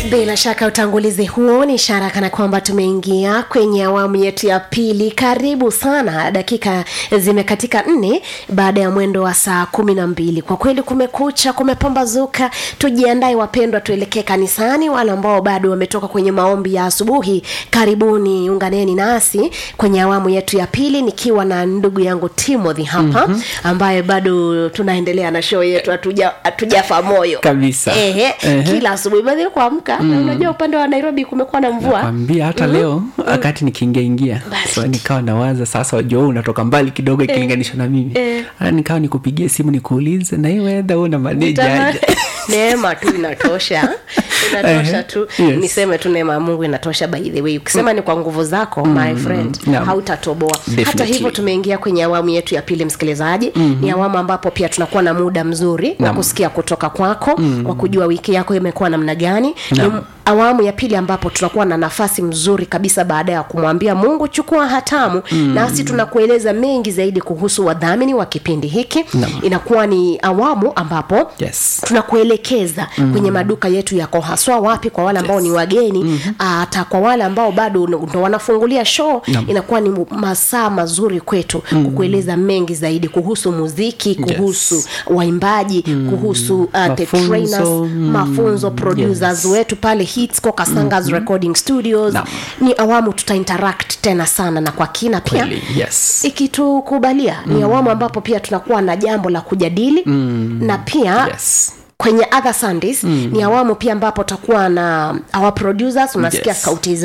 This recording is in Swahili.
bila shaka utangulizi huo ni ishara kana kwamba tumeingia kwenye awamu yetu ya pili karibu sana dakika zimekatika nne baada ya mwendo wa saa kumi na mbili kwa kweli kumekucha kumepambazuka tujiandae wapendwa tuelekee kanisani wale ambao bado wametoka kwenye maombi ya asubuhi karibuni unganeni nasi kwenye awamu yetu ya pili nikiwa na ndugu yangu timothy hapa mm-hmm. ambaye bado tunaendelea na show yetu hatuja- hatujafa moyo Kabisa. Ehe, Ehe. kila asubuhi badhi kuamka na unajua upande wa nairobi kumekuwa na mvua kwambia hata leo wakati nikiingia ingia Basi. so, nikawa nawaza sasa wajua wewe unatoka mbali kidogo ikilinganishwa na mimi Eh. Hata nikawa nikupigie simu nikuulize na hii wedha una maneja Tama- aje neema tu inatosha inatosha Ehe, tu yes. niseme tu neema ya mungu inatosha by the way ukisema ni kwa nguvu zako my friend Naam. hautatoboa hata Definitely. hivyo tumeingia kwenye awamu yetu ya pili msikilizaji mm-hmm. ni awamu ambapo pia tunakuwa na muda mzuri wa Naam. kusikia kutoka kwako mm-hmm. wa kujua wiki yako imekuwa namna gani ni Naam. awamu ya pili ambapo tunakuwa na nafasi mzuri kabisa baada ya kumwambia mungu chukua hatamu mm. nasi tunakueleza mengi zaidi kuhusu wadhamini wa kipindi hiki Naam. inakuwa ni awamu ambapo yes tunakuelekeza mm. kwenye maduka yetu yako haswa wapi kwa wale ambao yes. ni wageni hata mm-hmm. kwa wale ambao bado ndo wanafungulia show Naam. inakuwa ni masaa mazuri kwetu mm. kukueleza mengi zaidi kuhusu muziki kuhusu yes. waimbaji mm. kuhusu uh, the Mafunzo, trainers mm. mafunzo producers Yes. wetu pale hitsco kasangas mm-hmm. recording studios Naam. ni awamu tutainteract tena sana na kwa kina pia kweli yes ikitukubalia mm. ni awamu ambapo pia tunakuwa na jambo la kujadili mm. na pia yes kwenye other sundays mm. ni awamu pia ambapo takuwa na our producers unasikia Yes. sauti